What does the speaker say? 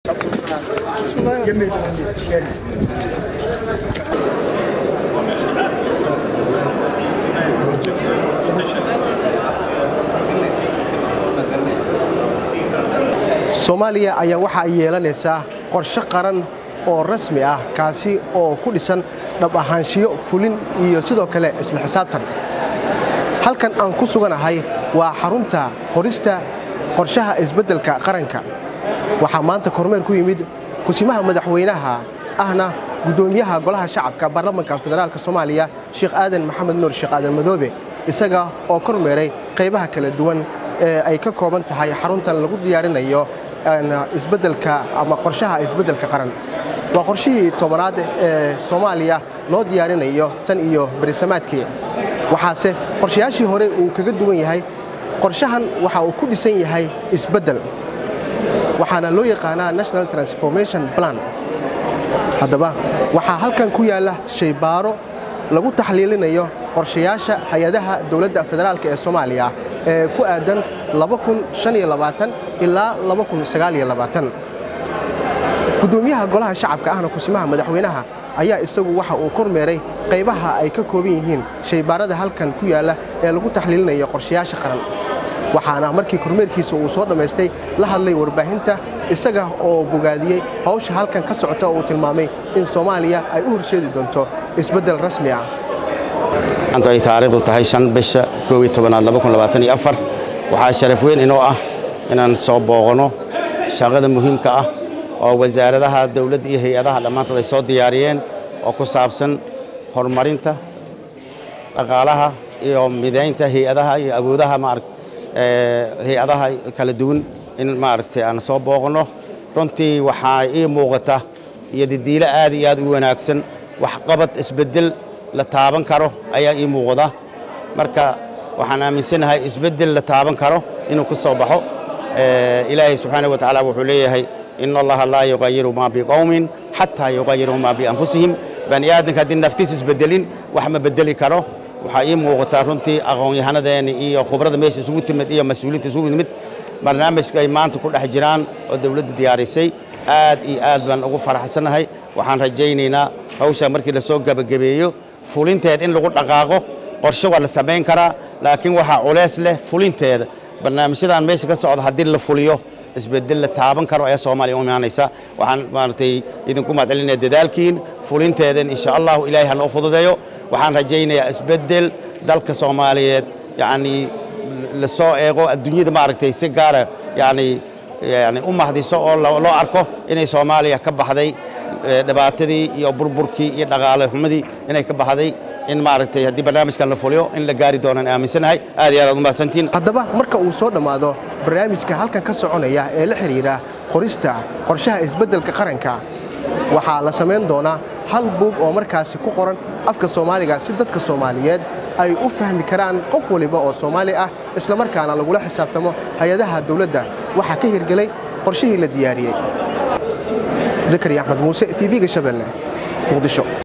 soomaaliya ayaa waxa ay yeelanaysaa qorshe qaran oo rasmi ah kaasi oo ku dhisan dhab ahaanshiyo fulin iyo sidoo kale isla xisaabtan halkan aan ku suganahay waa xarunta qorista qorshaha isbeddelka qaranka waxaa maanta kormeer ku yimid kusimaha madaxweynaha ahna guddoomiyaha golaha shacabka baarlamanka federaalka soomaaliya sheekh aadan maxamed nuur sheekh aadan madoobe isaga oo kormeeray qaybaha kala duwan ee ay ka kooban tahay xaruntan lagu diyaarinayo isbeddelka ama qorshaha isbeddelka qaran waa qorshihii tobanaad ee soomaaliya loo diyaarinayo tan iyo berisamaadkii waxaase qorshayaashii hore uu kaga duwan yahay qorshahan waxa uu ku dhisan yahay isbeddel waxaana loo yaqaanaa national transformation plan haddaba waxaa halkan ku yaalla shaybaaro lagu taxliilinayo qorshayaasha hay-adaha dowladda federaalk ee soomaaliya ee ku aadan ilaa guddoomiyaha golaha shacabka ahna kusimaha madaxweynaha ayaa isagu waxa uu kormeeray qaybaha ay ka kooban yihiin shaybaarada halkan ku yaalla ee lagu taxliilinayo qorshayaasha qaran waxaana markii kormeerkiisa uu soo dhammaystay la hadlay warbaahinta isaga oo bogaadiyey hawsha halkan ka socota oo uu tilmaamay in soomaaliya ay u horseedi doonto isbeddel rasmi ah maanta ay taariikhdu tahay shan bisha koob iyo tobanaad laba kun labaatan iyo afar waxaa sharaf weyn inoo ah inaan soo booqanno shaqada muhiimka ah oo wasaaradaha dowladda iyo hay-adaha dhammaantood ay soo diyaariyeen oo ku saabsan horumarinta dhaqaalaha iyo midaynta hay-adaha iyo awoodaha maaragt hay-adaha kala duwan in maaragtay aan soo booqanno runtii waxaa ii muuqata iyo didiilo aad iyo aad u wanaagsan waxqabad isbeddel la taaban karo ayaa ii muuqda marka waxaan aaminsanahay isbeddel la taaban karo inuu ka soo baxo ilaahay subxaanaه wa tacaala wuxuu leeyahay in allaha laa yuqayiru maa biqowmin xataa yuqayiruu maa bianfusihim bani aadamka haddii naftiisu isbedelin wax ma bedeli karo waxaa ii muuqataa runtii aqoon-yahanadeeni iyo khubrada meesha isugu timid iyo mas-uuliinta isugu timid barnaamijka ay maanta ku dhex jiraan oo dowladda diyaarisay aad iyo aad baan ugu faraxsanahay waxaan rajaynaynaa hawshaa markii la soo gebagabeeyo fulinteed in lagu dhaqaaqo qorshe waa la samayn karaa laakiin waxaa culeys leh fulinteeda barnaamijyadan meesha ka socda haddii la fuliyo isbedel la taaban karo ayaa soomaaliya u imaanaysa waxaan maaragtay idinku mahadcelinaya dadaalkiin fulinteedan insha allahu ilaahay ha noo fududeeyo waxaan rajaynayaa isbedel dalka soomaaliyeed yacnii lasoo eego adduunyada maaragtay si gaara yani yani u mahdiso oo loo arko inay soomaaliya ka baxday dhibaatadii iyo burburkii iyo dhaqaale xumadii inay ka baxday in maaragtay haddii barnaamijkan la fuliyo in la gaari doonaan aaminsanahay aad iyo aad aad u mahadsantiin haddaba marka uu soo dhammaado barnaamijka halkan ka soconaya ee la xidhiidha qorista qorshaha isbeddelka qaranka waxaa la samayn doonaa hal buug oo markaasi ku qoran afka soomaaliga si dadka soomaaliyeed ay u fahmi karaan qof waliba oo soomaali ah islamarkaana lagula xisaabtamo hay-adaha dawladda waxaa ka hirgelay qorshihii la diyaariyey zakariya axmed muuse tv-ga shabeelle muqdisho